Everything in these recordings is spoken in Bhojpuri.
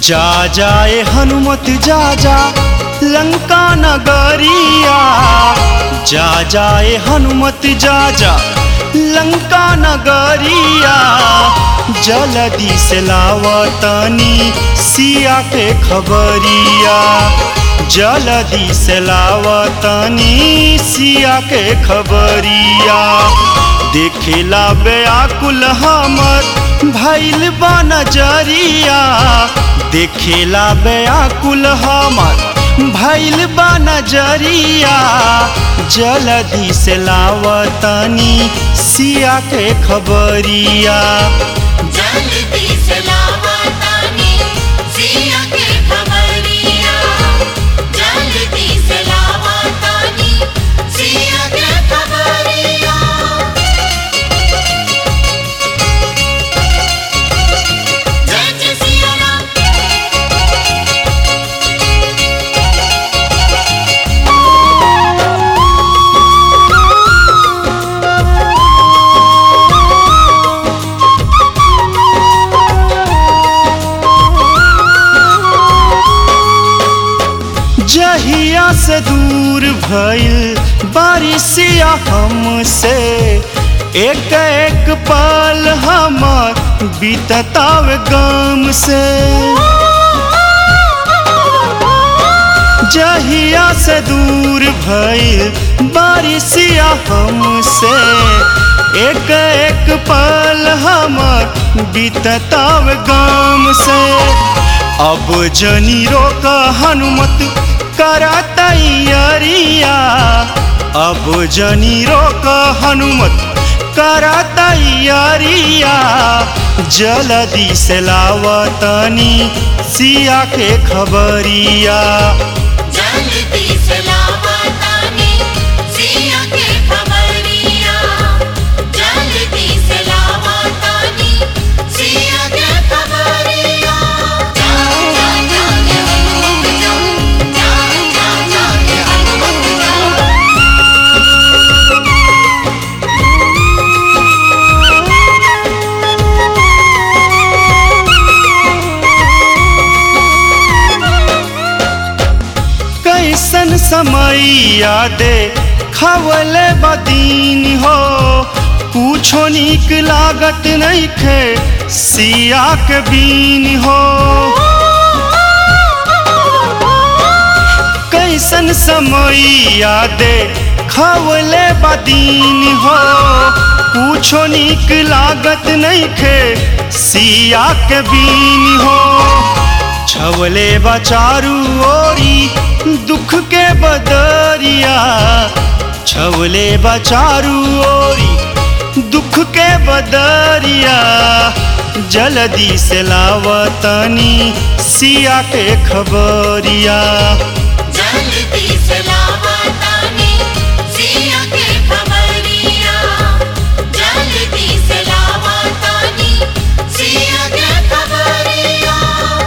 जा जाए हनुमत जा जा लंका नगरिया जा जाए हनुमत जा जा लंका नगरिया जल्दी से लावतनी सिया के खबरिया जल्दी से लावतनी सिया के खबरिया देखेला बेआकुल हमर भैल बा नजरिया देखेला बेआकुल हमर भैल बा नजरिया जल्दी से लावतनी सिया के खबरिया जल्दी से लावतानी सिया के खबरिया जल्दी से लावतानी सिया के खबरिया जय जय सिया राम जहिया से दूर भइल बारिशिया हमसे एक एक पल हमर बीतताव गम से जहिया से दूर भइल बारिशिया हमसे एक एक पल हमर बीतताव गम से अब जनी रोक हनुमत करा तैयारिया अब जनी रोक हनुमत करा तैयारिया जल्दी से लावतनी सिया के खबरिया जल्दी से लावतानी सिया के खबरिया जल्दी से लावतानी सिया के खबरिया जा जा जा के हनुमत जा जा जा जा के हनुमत जा कैसन समय यादे खवले बदीन हो पूछो निक लागत नहीं खे सिया के बीन हो कैसन समय यादे खवले बदीन हो पूछो निक लागत नहीं खे सिया के बीन हो छवले बचारू ओरी दुख के बदरिया छवले बचारू ओरी दुख के बदरिया जल्दी से लावतनी सिया के खबरिया जल्दी से लावतानी सिया के खबरिया जल्दी से लावतानी सिया के खबरिया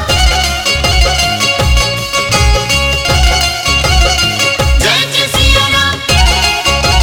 जय जय सिया राम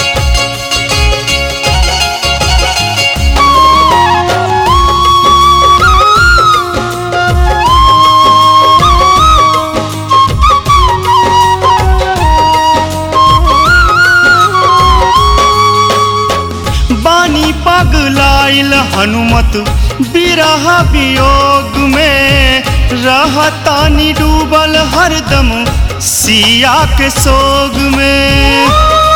बानी पगलाइल हनुमत बिरह वियोग में रहतानी डूबल हरदम सिया के सोग में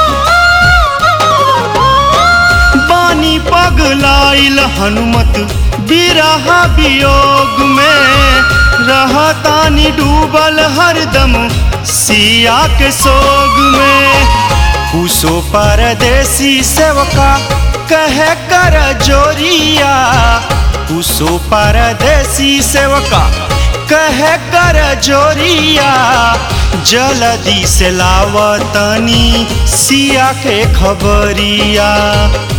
बानी पगलाइल हनुमत बिरह वियोग में रहतानी डूबल हरदम सिया के सोग में कुसो परदेसी सेवका कहे कर जोरिया कुसो परदेसी सेवका कहे कर जोरिया जल्दी से लावतनी सिया के खबरिया